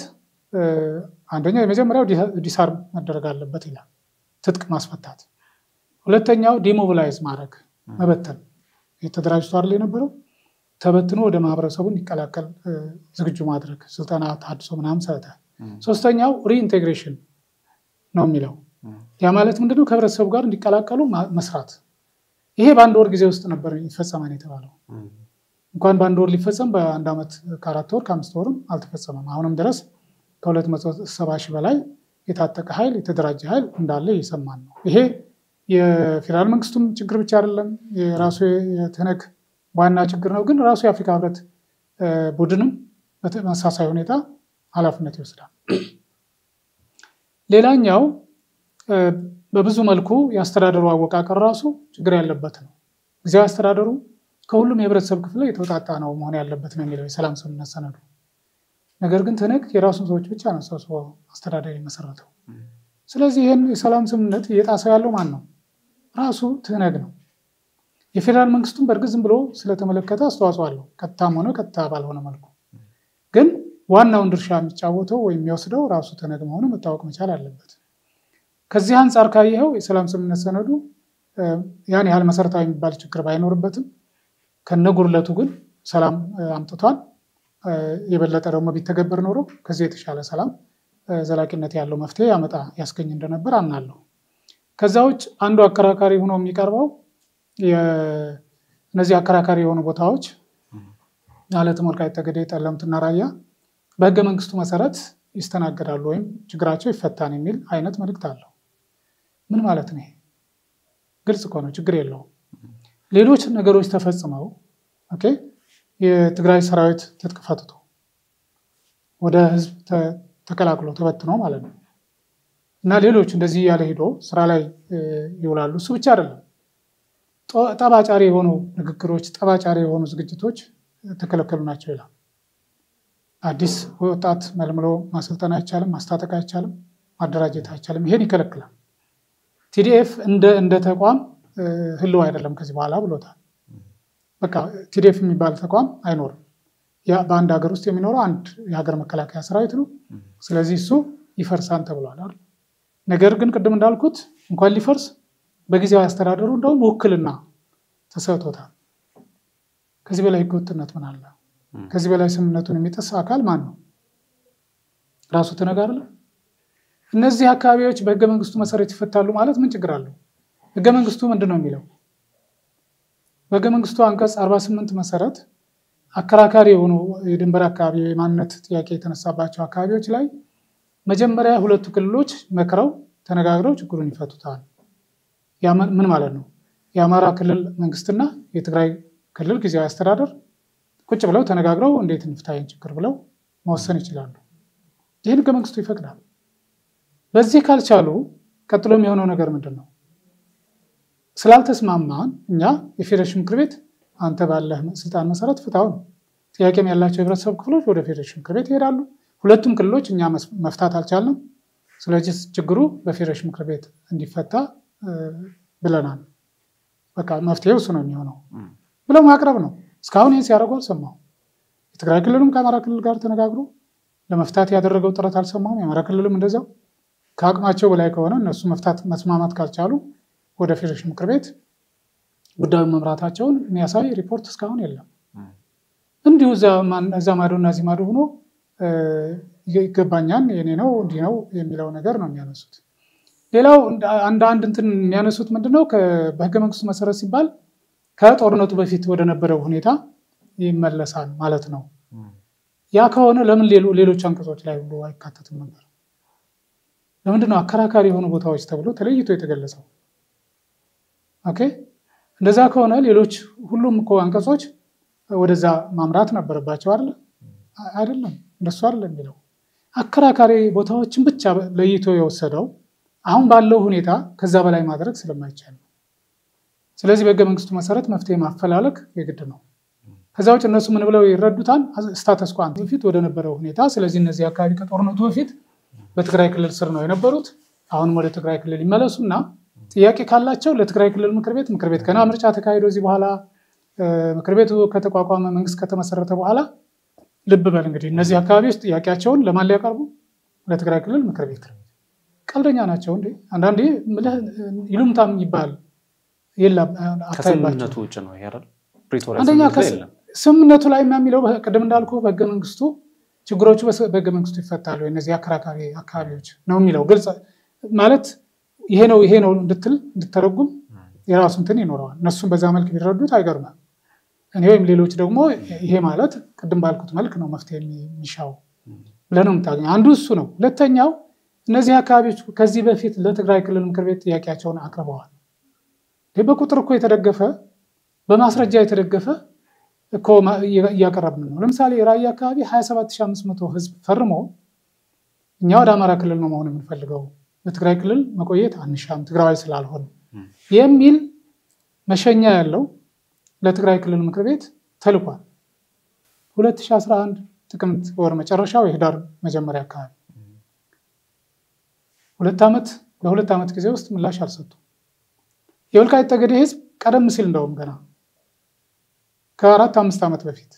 አንደኛው የመጀመሪያው ዲሳርም መደረግ አለበት ይላል፣ ትጥቅ ማስፈታት። ሁለተኛው ዲሞቢላይዝ ማድረግ መበተን፣ የተደራጅቶ አይደል የነበረው ተበትኖ ወደ ማህበረሰቡ እንዲቀላቀል ዝግጁ ማድረግ፣ ስልጠና፣ ታድሶ ምናምን ሰተ። ሶስተኛው ሪኢንቴግሬሽን ነው የሚለው ያ ማለት ምንድነው? ከህብረተሰቡ ጋር እንዲቀላቀሉ መስራት። ይሄ በአንድ ወር ጊዜ ውስጥ ነበር ይፈጸማል የተባለው። እንኳን በአንድ ወር ሊፈጸም በአንድ ዓመት ከአራት ወር ከአምስት ወርም አልተፈጸመም። አሁንም ድረስ ከሁለት መቶ ሰባ ሺህ በላይ የታጠቀ ኃይል የተደራጀ ኃይል እንዳለ እየሰማን ነው። ይሄ የፌዴራል መንግስቱም ችግር ብቻ አይደለም፣ የራሱ የትህነግ ዋና ችግር ነው። ግን ራሱ የአፍሪካ ህብረት ቡድንም በተመሳሳይ ሁኔታ ኃላፊነት ይወስዳል። ሌላኛው በብዙ መልኩ የአስተዳደሩ አወቃቀር ራሱ ችግር ያለበት ነው። ጊዜያዊ አስተዳደሩ ከሁሉም የህብረተሰብ ክፍል የተውጣጣ ነው መሆን ያለበት ነው የሚለው የሰላም ስምምነት ሰነዱ። ነገር ግን ትህነግ የራሱን ሰዎች ብቻ ነው ሰብስቦ አስተዳደር የመሰረተው። ስለዚህ ይህን የሰላም ስምምነት እየጣሰው ያለው ማን ነው? ራሱ ትህነግ ነው። የፌዴራል መንግስቱም በእርግጥ ዝም ብሎ ስለተመለከተ አስተዋጽኦ አለው፣ ቀጥታም ሆነ ቀጥታ ባልሆነ መልኩ። ግን ዋናውን ድርሻ የሚጫወተው ወይም የሚወስደው ራሱ ትህነግ መሆኑ መታወቅ መቻል አለበት። ከዚህ አንጻር ካየኸው የሰላም ስምምነት ሰነዱ ያን ያህል መሰረታዊ የሚባል ችግር ባይኖርበትም ከነጉድለቱ ግን ሰላም አምጥቷል። የበለጠ ደግሞ ቢተገበር ኖሮ ከዚህ የተሻለ ሰላም ዘላቂነት ያለው መፍትሄ ያመጣ ያስገኝ እንደነበር አምናለሁ። ከዛ ውጭ አንዱ አከራካሪ ሆኖ የሚቀርበው እነዚህ አከራካሪ የሆኑ ቦታዎች ማለትም ወልቃይት ጠገዴ፣ ጠለምትና ራያ በህገ መንግስቱ መሰረት ይስተናገዳሉ ወይም ችግራቸው ይፈታን የሚል አይነት መልእክት አለው። ምን ማለት ነው? ግልጽ እኮ ነው፣ ችግር የለውም። ሌሎች ነገሮች ተፈጽመው ኦኬ የትግራይ ሰራዊት ትጥቅ ፈትቶ ወደ ህዝብ ተቀላቅሎ ተበትኖ ማለት ነው እና ሌሎች እንደዚህ ያለ ሂዶ ስራ ላይ ይውላሉ። እሱ ብቻ አይደለም፣ ጠባጫሪ የሆኑ ንግግሮች፣ ጠባጫሪ የሆኑ ዝግጅቶች ተከለከሉ ናቸው ይላል። አዲስ ወጣት መልምሎ ማሰልጠን አይቻልም፣ ማስታጠቅ አይቻልም፣ ማደራጀት አይቻልም። ይሄን ይከለክላል። ቲዲኤፍ እንደ ተቋም ህልው አይደለም ከዚህ በኋላ ብሎታል። በቃ ቲዲኤፍ የሚባል ተቋም አይኖርም። በአንድ ሀገር ውስጥ የሚኖረው አንድ የሀገር መከላከያ ሰራዊት ነው። ስለዚህ እሱ ይፈርሳን ተብሏል። ነገር ግን ቅድም እንዳልኩት እንኳን ሊፈርስ በጊዜያዊ አስተዳደሩ እንደውም ውክልና ተሰጥቶታል። ከዚህ በላይ ህገወጥነት ምን አለ? ከዚህ በላይ ስምምነቱን የሚጥስ አካል ማን ነው? ራሱ ትህነግ አይደለም? እነዚህ አካባቢዎች በህገ መንግስቱ መሰረት ይፈታሉ ማለት ምን ችግር አለው? ህገ መንግስቱ ምንድን ነው የሚለው? በህገ መንግስቱ አንቀጽ 48 መሰረት አከራካሪ የሆኑ የድንበር አካባቢ የማንነት ጥያቄ የተነሳባቸው አካባቢዎች ላይ መጀመሪያ ሁለቱ ክልሎች መክረው ተነጋግረው ችግሩን ይፈቱታል። ምን ማለት ነው? የአማራ ክልል መንግስትና የትግራይ ክልል ጊዜያዊ አስተዳደር ቁጭ ብለው ተነጋግረው እንዴት እንፍታይን ችግር ብለው መወሰን ይችላሉ። ይህን ህገ መንግስቱ ይፈቅዳል። በዚህ ካልቻሉ ቀጥሎ የሚሆነው ነገር ምንድን ነው? ስላልተስማማን እኛ የፌዴሬሽን ምክር ቤት አንተ ባለህ ስልጣን መሰረት ፍታው ነው። ጥያቄም ያላቸው የህብረተሰብ ክፍሎች ወደ ፌዴሬሽን ምክር ቤት ይሄዳሉ። ሁለቱም ክልሎች እኛ መፍታት አልቻልንም፣ ስለዚህ ችግሩ በፌዴሬሽን ምክር ቤት እንዲፈታ ብለናል። በቃ መፍትሄው እሱ ነው የሚሆነው ብለው ማቅረብ ነው። እስካሁን ይህን ሲያደርጉ አልሰማሁም። የትግራይ ክልልም ከአማራ ክልል ጋር ተነጋግሮ ለመፍታት ያደረገው ጥረት አልሰማሁም። የአማራ ክልልም እንደዚያው ከአቅማቸው በላይ ከሆነ እነሱ መፍታት መስማማት ካልቻሉ ወደ ፌዴሬሽን ምክር ቤት ጉዳዩን መምራታቸውን የሚያሳይ ሪፖርት እስካሁን የለም። እንዲሁ እዛ ማዶ እና እዚህ ማዶ ሆኖ ይገባኛል፣ የኔ ነው፣ እንዲህ ነው የሚለው ነገር ነው የሚያነሱት። ሌላው አንድ አንድ እንትን የሚያነሱት ምንድነው በህገ መንግስቱ መሰረት ሲባል ከጦርነቱ በፊት ወደ ነበረው ሁኔታ ይመለሳል ማለት ነው። ያ ከሆነ ለምን ሌሎች አንቀጾች ላይ ሁሉ አይካተትም ነበር? ለምንድነው አከራካሪ የሆኑ ቦታዎች ተብሎ ተለይቶ የተገለጸው? ኦኬ እንደዛ ከሆነ ሌሎች ሁሉም እኮ አንቀጾች ወደዛ ማምራት ነበረባቸው አይደለ? አይደለም፣ እንደሱ አይደለም የሚለው አከራካሪ ቦታዎችን ብቻ ለይቶ የወሰደው አሁን ባለው ሁኔታ ከዛ በላይ ማድረግ ስለማይቻል ነው። ስለዚህ በህገ መንግስቱ መሰረት መፍትሄ ማፈላለግ የግድ ነው። ከዛ ውጭ እነሱ ምን ብለው ይረዱታል? ስታተስ ኳ በፊት ወደ ነበረው ሁኔታ። ስለዚህ እነዚህ አካባቢ ከጦርነቱ በፊት በትግራይ ክልል ስር ነው የነበሩት። አሁንም ወደ ትግራይ ክልል ይመለሱ እና ጥያቄ ካላቸው ለትግራይ ክልል ምክር ቤት ምክር ቤት ገና ምርጫ ተካሂዶ እዚህ በኋላ ምክር ቤቱ ከተቋቋመ መንግስት ከተመሰረተ በኋላ ልብ በል እንግዲህ እነዚህ አካባቢዎች ጥያቄያቸውን ለማን ሊያቀርቡ? ለትግራይ ክልል ምክር ቤት። ቀልደኛ ናቸው እንዴ! አንዳንዴ ይሉምታም ይባል የለም ከስምምነቱ ውጭ ነው ይሄ አይደል? ፕሪቶሪያ አንደኛ ስምምነት ላይ የለም። ስምምነቱ ላይ የሚለው ቅድም እንዳልኩ በህገ መንግስቱ ችግሮቹ በህገ መንግስቱ ይፈታሉ፣ እነዚህ አከራካሪ አካባቢዎች ነው የሚለው ግልጽ ማለት ይሄ ነው ይሄ ነው እንድትል እንድተረጉም የራሱ እንትን ይኖረዋል። እነሱም በዛ መልክ ቢረዱት አይገርምም። እኔ ወይም ሌሎች ደግሞ ይሄ ማለት ቅድም ባልኩት መልክ ነው መፍትሄ የሚሻው ብለህ ነው የምታገኘው። አንዱ እሱ ነው። ሁለተኛው እነዚህ አካባቢዎች ከዚህ በፊት ለትግራይ ክልል ምክር ቤት ጥያቄያቸውን አቅርበዋል። በቁጥር እኮ የተደገፈ በማስረጃ የተደገፈ እኮ እያቀረብን ነው። ለምሳሌ ራያ አካባቢ 27500 ህዝብ ፈርሞ እኛ ወደ አማራ ክልል ነው መሆን የምንፈልገው በትግራይ ክልል መቆየት አንሻም ትግራዋይ ስላልሆን የሚል መሸኛ ያለው ለትግራይ ክልል ምክር ቤት ተልኳል። 2011 ጥቅምት ወር መጨረሻው የህዳር መጀመሪያ አካባቢ ሁለት ዓመት በሁለት ዓመት ጊዜ ውስጥ ምላሽ አልሰጡም። የወልቃይት ጠገዴ ህዝብ ቀደም ሲል እንደውም ገና ከአራት አምስት ዓመት በፊት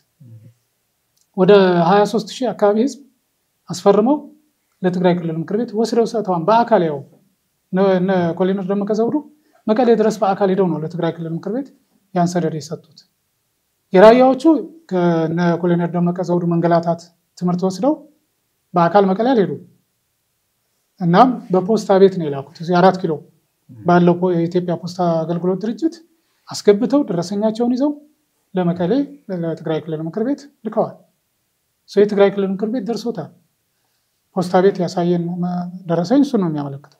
ወደ 23 ሺህ አካባቢ ህዝብ አስፈርመው ለትግራይ ክልል ምክር ቤት ወስደው ሰጥተዋል። በአካል ያው እነ ኮሎኔል ደመቀ ዘውዱ መቀሌ ድረስ በአካል ሄደው ነው ለትግራይ ክልል ምክር ቤት ያን ሰነድ የሰጡት። የራያዎቹ ከነ ኮሎኔል ደመቀ ዘውዱ መንገላታት ትምህርት ወስደው በአካል መቀሌ አልሄዱም። እናም በፖስታ ቤት ነው የላኩት። እዚህ አራት ኪሎ ባለው የኢትዮጵያ ፖስታ አገልግሎት ድርጅት አስገብተው ደረሰኛቸውን ይዘው ለመቀሌ ለትግራይ ክልል ምክር ቤት ልከዋል። የትግራይ ክልል ምክር ቤት ደርሶታል። ፖስታ ቤት ያሳየን ደረሰኝ እሱ ነው የሚያመለክተው።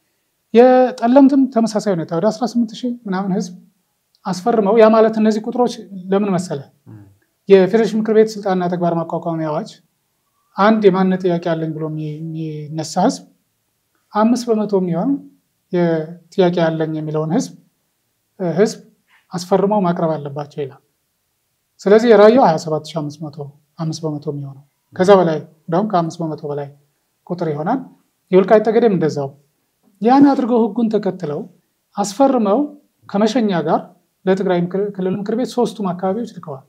የጠለምትም ተመሳሳይ ሁኔታ ወደ 18 ሺህ ምናምን ህዝብ አስፈርመው ያ ማለት እነዚህ ቁጥሮች ለምን መሰለ የፌዴሬሽን ምክር ቤት ስልጣንና ተግባር ማቋቋሚያ አዋጅ አንድ የማንነት ጥያቄ አለኝ ብሎ የሚነሳ ህዝብ አምስት በመቶ የሚሆን ጥያቄ አለኝ የሚለውን ህዝብ ህዝብ አስፈርመው ማቅረብ አለባቸው ይላል። ስለዚህ የራያው 27500 አምስት በመቶ የሚሆነው ከዛ በላይ እንደውም ከአምስት በመቶ በላይ ቁጥር ይሆናል። የወልቃይት ጠገዴም እንደዛው ያን አድርገው ህጉን ተከትለው አስፈርመው ከመሸኛ ጋር ለትግራይ ክልል ምክር ቤት ሶስቱም አካባቢዎች ልከዋል።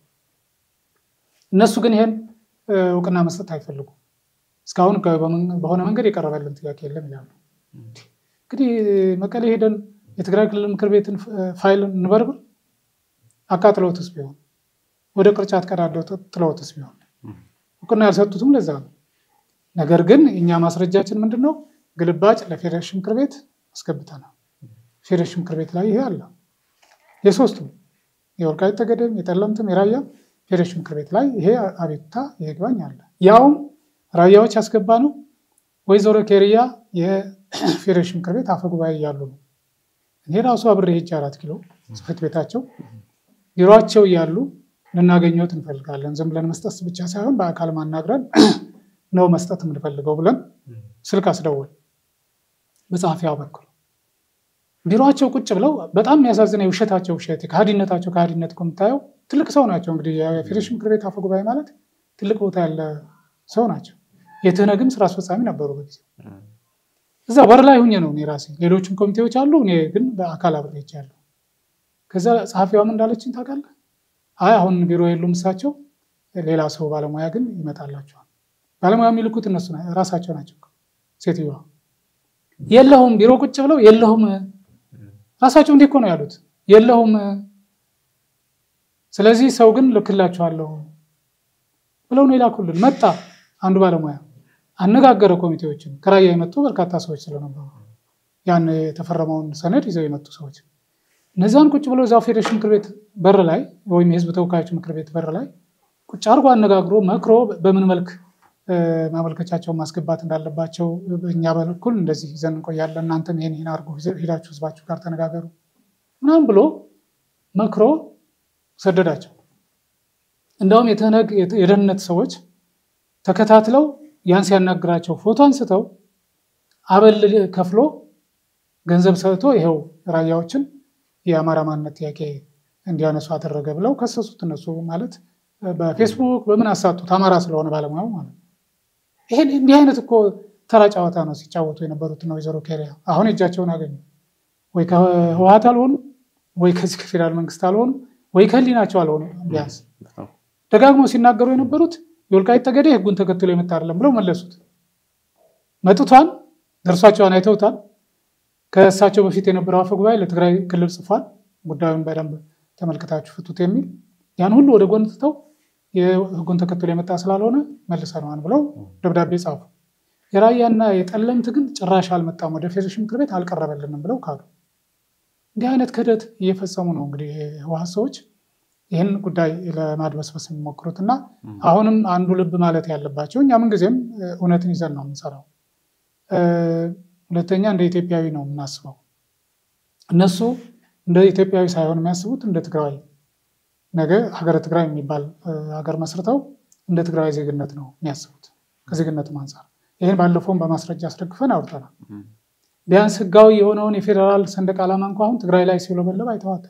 እነሱ ግን ይሄን እውቅና መስጠት አይፈልጉም። እስካሁን በሆነ መንገድ የቀረበልን ጥያቄ የለም ይላሉ። እንግዲህ መቀሌ ሄደን የትግራይ ክልል ምክር ቤትን ፋይል እንበርብር፣ አቃጥለውትስ ቢሆን ወደ ቅርጫት ቀዳደው ጥለውትስ ቢሆን እውቅና ያልሰጡትም ለዛ ነው። ነገር ግን እኛ ማስረጃችን ምንድን ነው? ግልባጭ ለፌዴሬሽን ምክር ቤት አስገብተናል። ፌዴሬሽን ምክር ቤት ላይ ይሄ አለ። የሶስቱም የወልቃይት ጠገዴም፣ የጠለምትም፣ የራያ ፌዴሬሽን ምክር ቤት ላይ ይሄ አቤቱታ ይግባኝ አለ። ያውም ራያዎች ያስገባ ነው። ወይዘሮ ኬሪያ የፌዴሬሽን ምክር ቤት አፈጉባኤ እያሉ ነው። እኔ ራሱ አብሬ ሄጄ አራት ኪሎ ጽሕፈት ቤታቸው ቢሮቸው እያሉ ልናገኘት እንፈልጋለን። ዝም ብለን መስጠት ብቻ ሳይሆን በአካል ማናግረን ነው መስጠት የምንፈልገው ብለን ስልክ አስደወል በጸሐፊያው በኩል ቢሮቸው ቁጭ ብለው በጣም የሚያሳዝነው የውሸታቸው ውሸት ከሃዲነታቸው ከሃዲነት እኮ የምታየው ትልቅ ሰው ናቸው። እንግዲህ የፌዴሬሽን ምክር ቤት አፈ ጉባኤ ማለት ትልቅ ቦታ ያለ ሰው ናቸው። የትህነግም ስራ አስፈጻሚ ነበሩ በጊዜው። እዛ በር ላይ ሁኜ ነው እኔ ራሴ። ሌሎችም ኮሚቴዎች አሉ፣ እኔ ግን በአካል አብሬ ሄጃለሁ። ከዛ ጸሐፊዋም እንዳለችን ታውቃለህ፣ አይ አሁን ቢሮ የሉም እሳቸው፣ ሌላ ሰው ባለሙያ ግን ይመጣላቸዋል። ባለሙያ የሚልኩት እነሱ ራሳቸው ናቸው። ሴትዮዋ የለሁም ቢሮ ቁጭ ብለው የለሁም ራሳቸው እንዲህ እኮ ነው ያሉት፣ የለሁም ስለዚህ ሰው ግን ልክላችኋለሁ ብለው ነው የላኩልን። መጣ አንዱ ባለሙያ አነጋገረ ኮሚቴዎችን ከራያ የመጡ በርካታ ሰዎች ስለነበሩ ያን የተፈረመውን ሰነድ ይዘው የመጡ ሰዎች እነዚያን ቁጭ ብለው እዛው ፌዴሬሽን ምክር ቤት በር ላይ ወይም የህዝብ ተወካዮች ምክር ቤት በር ላይ ቁጭ አድርጎ አነጋግሮ መክሮ በምን መልክ ማመልከቻቸውን ማስገባት እንዳለባቸው በእኛ በኩል እንደዚህ ይዘን እንቆያለን፣ እናንተም ይሄን ይሄን አድርጎ ሄዳችሁ ህዝባችሁ ጋር ተነጋገሩ ምናምን ብሎ መክሮ ሰደዳቸው። እንደውም የተነግ የደህንነት ሰዎች ተከታትለው ያን ሲያናግራቸው ፎቶ አንስተው አበል ከፍሎ ገንዘብ ሰጥቶ ይኸው ራያዎችን የአማራ ማንነት ጥያቄ እንዲያነሱ አደረገ ብለው ከሰሱት። እነሱ ማለት በፌስቡክ በምን አሳጡት፣ አማራ ስለሆነ ባለሙያው ማለት ነው። ይሄን እንዲህ አይነት እኮ ተራ ጨዋታ ነው ሲጫወቱ የነበሩት ነው ወይዘሮ ኬሪያ። አሁን እጃቸውን አገኙ። ወይ ከህወሓት አልሆኑ፣ ወይ ከዚህ ከፌዴራል መንግስት አልሆኑ፣ ወይ ከህሊናቸው አልሆኑ። ቢያንስ ደጋግመው ሲናገሩ የነበሩት የወልቃይት ጠገዴ ህጉን ተከትሎ የመጣ አይደለም ብለው መለሱት። መጥቷል፣ ደርሷቸውን አይተውታል። ከእሳቸው በፊት የነበረው አፈ ጉባኤ ለትግራይ ክልል ጽፏል፣ ጉዳዩን በደንብ ተመልክታችሁ ፍቱት የሚል ያን ሁሉ ወደ ጎን ትተው የህጉን ተከትሎ የመጣ ስላልሆነ መልሰነዋል ብለው ደብዳቤ ጻፉ። የራያና የጠለምት ግን ጭራሽ አልመጣም፣ ወደ ፌዴሬሽን ምክር ቤት አልቀረበልንም ብለው ካሉ። እንዲህ አይነት ክህደት እየፈጸሙ ነው እንግዲህ ህወሓት ሰዎች ይህን ጉዳይ ለማድበስበስ የሚሞክሩት እና አሁንም አንዱ ልብ ማለት ያለባቸው እኛ ምንጊዜም እውነትን ይዘን ነው የምንሰራው። ሁለተኛ እንደ ኢትዮጵያዊ ነው የምናስበው። እነሱ እንደ ኢትዮጵያዊ ሳይሆን የሚያስቡት እንደ ትግራዊ ነገ ሀገረ ትግራይ የሚባል ሀገር መስርተው እንደ ትግራዊ ዜግነት ነው የሚያስቡት ከዜግነቱም አንጻር ይህን ባለፈውም በማስረጃ አስደግፈን አውርተናል። ቢያንስ ህጋዊ የሆነውን የፌዴራል ሰንደቅ ዓላማ እንኳ አሁን ትግራይ ላይ ሲውለበለብ አይተዋተቅ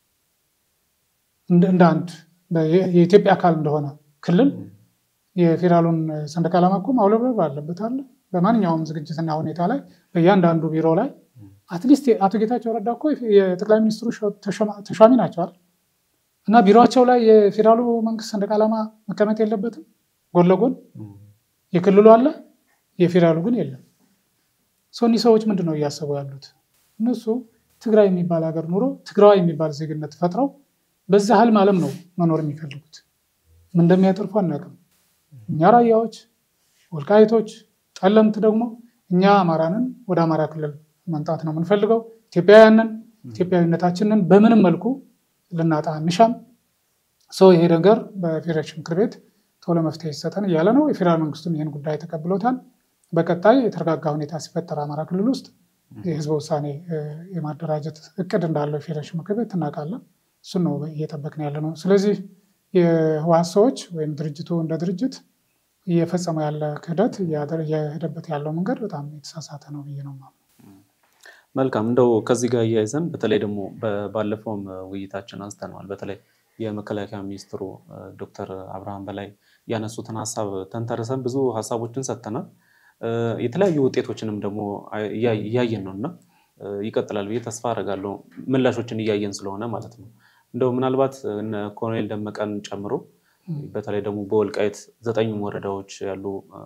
እንደ አንድ የኢትዮጵያ አካል እንደሆነ ክልል የፌዴራሉን ሰንደቅ ዓላማ እኮ ማውለብለብ አለበት አለ። በማንኛውም ዝግጅትና ሁኔታ ላይ በእያንዳንዱ ቢሮ ላይ አትሊስት አቶ ጌታቸው ረዳ እኮ የጠቅላይ ሚኒስትሩ ተሿሚ ናቸዋል እና ቢሮቸው ላይ የፌዴራሉ መንግስት ሰንደቅ ዓላማ መቀመጥ የለበትም ጎን ለጎን የክልሉ አለ፣ የፌዴራሉ ግን የለም። እኒህ ሰዎች ምንድን ነው እያሰቡ ያሉት? እነሱ ትግራይ የሚባል ሀገር ኑሮ ትግራዊ የሚባል ዜግነት ፈጥረው በዛ ህልም ዓለም ነው መኖር የሚፈልጉት። ምን እንደሚያተርፉ አናውቅም። እኛ ራያዎች፣ ወልቃይቶች፣ ጠለምት ደግሞ እኛ አማራንን ወደ አማራ ክልል መምጣት ነው የምንፈልገው። ኢትዮጵያውያንን ኢትዮጵያዊነታችንን በምንም መልኩ ልናጣ እንሻም። ሰው ይሄ ነገር በፌዴሬሽን ምክር ቤት ቶሎ መፍትሄ ይሰጠን እያለ ነው። የፌዴራል መንግስቱም ይህን ጉዳይ ተቀብሎታል። በቀጣይ የተረጋጋ ሁኔታ ሲፈጠር አማራ ክልል ውስጥ የህዝበ ውሳኔ የማደራጀት እቅድ እንዳለው የፌዴሬሽን ምክር ቤት እናውቃለን። እሱን ነው እየጠበቅን ያለ ነው። ስለዚህ የህወሓት ሰዎች ወይም ድርጅቱ እንደ ድርጅት እየፈጸመው ያለ ክህደት እየሄደበት ያለው መንገድ በጣም የተሳሳተ ነው ብዬ ነው የማምነው። መልካም እንደው ከዚህ ጋር እያይዘን በተለይ ደግሞ ባለፈውም ውይይታችን አንስተነዋል። በተለይ የመከላከያ ሚኒስትሩ ዶክተር አብርሃም በላይ ያነሱትን ሀሳብ ተንተርሰን ብዙ ሀሳቦችን ሰጥተናል። የተለያዩ ውጤቶችንም ደግሞ እያየን ነው እና ይቀጥላል ብዬ ተስፋ አደርጋለሁ። ምላሾችን እያየን ስለሆነ ማለት ነው። እንደው ምናልባት እነ ኮሎኔል ደመቀን ጨምሮ በተለይ ደግሞ በወልቃይት ዘጠኙም ወረዳዎች ያሉ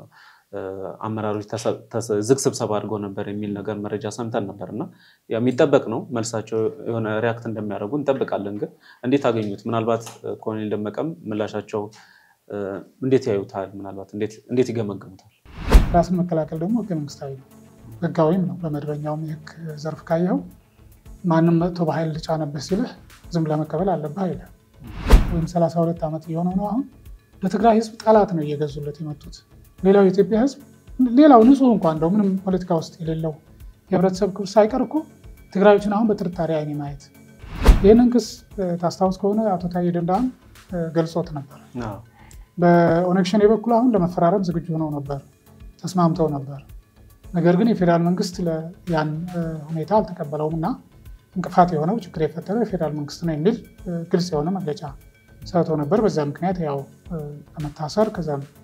አመራሮች ዝግ ስብሰባ አድርገው ነበር የሚል ነገር መረጃ ሰምተን ነበር እና የሚጠበቅ ነው መልሳቸው የሆነ ሪያክት እንደሚያደርጉ እንጠብቃለን። ግን እንዴት አገኙት? ምናልባት ኮሎኔል ደመቀም ምላሻቸው እንዴት ያዩታል? ምናልባት እንዴት ይገመገሙታል? ራስን መከላከል ደግሞ ህገ መንግስታዊ ነው፣ ህጋዊም ነው። በመደበኛውም የህግ ዘርፍ ካየኸው ማንም መጥቶ በኃይል ልጫነብህ ሲልህ ዝም ለመቀበል አለብህ አይልህ። ወይም ሰላሳ ሁለት ዓመት እየሆነው ነው አሁን ለትግራይ ህዝብ ጠላት ነው እየገዙለት የመጡት። ሌላው የኢትዮጵያ ህዝብ ሌላው ንጹህ እንኳ እንደው ምንም ፖለቲካ ውስጥ የሌለው የህብረተሰብ ክፍል ሳይቀር እኮ ትግራዮችን አሁን በጥርጣሬ አይኔ ማየት። ይህንን ክስ ታስታውስ ከሆነ አቶ ታዬ ደንደአም ገልጾት ነበር። በኦነግ ሸኔ በኩል አሁን ለመፈራረም ዝግጁ ሆነው ነበር፣ ተስማምተው ነበር። ነገር ግን የፌዴራል መንግስት ያን ሁኔታ አልተቀበለውም እና እንቅፋት የሆነው ችግር የፈጠረው የፌዴራል መንግስት ነው የሚል ግልጽ የሆነ መግለጫ ሰጥተው ነበር። በዛ ምክንያት ያው ለመታሰር ከዛም